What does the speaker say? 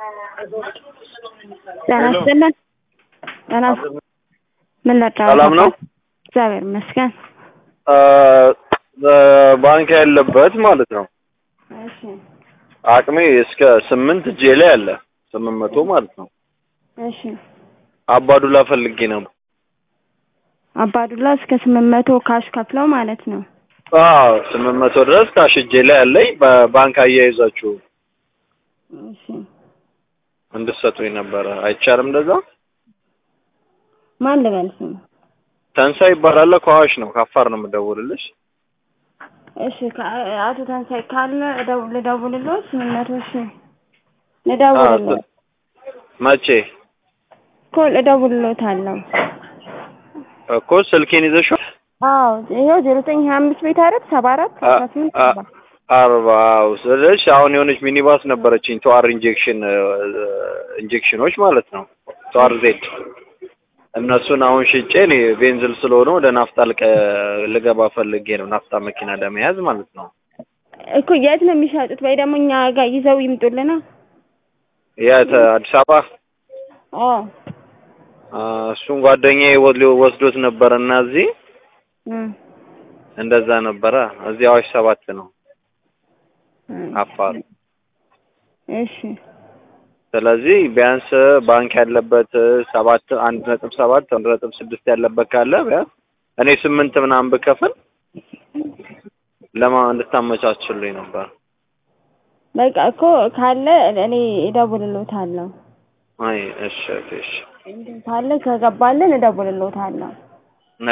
ጤና ይስጥልን። ጤና ምን ልርዳዎት? ሰላም ነው? እግዚአብሔር ይመስገን። ባንክ ያለበት ማለት ነው። እሺ አቅሜ እስከ ስምንት እጄ ላይ አለ ስምንት መቶ ማለት ነው። እሺ አባዱላ ፈልጌ ነበር። አባዱላ እስከ ስምንት መቶ ካሽ ከፍለው ማለት ነው። አዎ ስምንት መቶ ድረስ ካሽ እጄ ላይ አለኝ። በባንክ አያይዛችሁ እሺ እንድትሰጡኝ ነበረ። አይቻልም እንደዛ? ማን ልበል ስም? ተንሳይ ይባላል። ከአዋሽ ነው ከአፋር ነው የምደውልልሽ። እሺ ከ- አቶ ተንሳይ ካለ እደው- ልደውልልዎት? ስምንት መቶ እሺ ልደውልልዎት መቼ እኮ እደውልልዎታለሁ። እኮ ስልኬን ይዘሽው አዎ ይኸው ዜሮ ዘጠኝ ሀያ አምስት ቤት አይደል ሰባ አራት አስራ ስምንት ሰባ አርባው ስልሽ አሁን የሆነች ሚኒባስ ነበረችኝ ተዋር ኢንጀክሽን ኢንጀክሽኖች ማለት ነው ተዋር ዜድ እነሱን አሁን ሽጬ እኔ ቤንዝል ስለሆነ ወደ ናፍጣ ልቀ- ልገባ ፈልጌ ነው ናፍጣ መኪና ለመያዝ ማለት ነው እኮ የት ነው የሚሸጡት? ወይ ደግሞ እኛ ጋር ይዘው ይምጡልና። የት አዲስ አበባ አዎ አ፣ እሱን ጓደኛዬ ወ- ወስዶት ነበረ እና እዚህ እም፣ እንደዛ ነበረ እዚህ አዋሽ ሰባት ነው እም። አፋር እሺ ስለዚህ ቢያንስ ባንክ ያለበት ሰባት አንድ ነጥብ ሰባት አንድ ነጥብ ስድስት ያለበት ካለ ቢያንስ እኔ ስምንት ምናምን ብከፍል ለማ እንድታመቻችልኝ ነበር። በቃ እኮ ካለ እኔ እደውልልዎታለሁ። አይ እሺ እሺ ካለ ከገባልን እደውልልዎታለሁ።